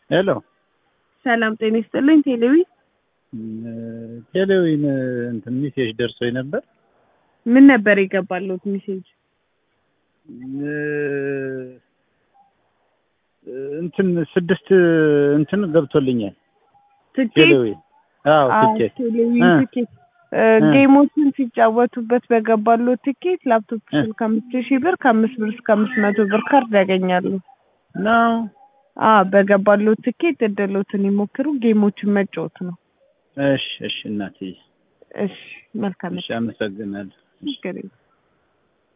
ሄሎ ሰላም ጤና ይስጥልኝ። ቴሌዊ ቴሌዊን እንትን ሚሴጅ ደርሶኝ ነበር። ምን ነበር የገባለት ሜሴጅ? እንትን ስድስት እንትን ገብቶልኛል። ትኬት ቴሌዊ አዎ አዎ፣ ትኬት ቴሌዊ እ ትኬት እ፣ ጌሞችን ሲጫወቱበት በገባለው ትኬት ላፕቶፕ ስልክ ከአምስት ሺህ ብር ከአምስት ብር እስከ አምስት መቶ ብር ካርድ ያገኛሉ። ነው። አ በገባለው ትኬት እድሎትን ይሞክሩ። ጌሞችን መጫወት ነው። እሺ እሺ እናትዬ እሺ መልካም እሺ አመሰግናለሁ። ችግር የለም።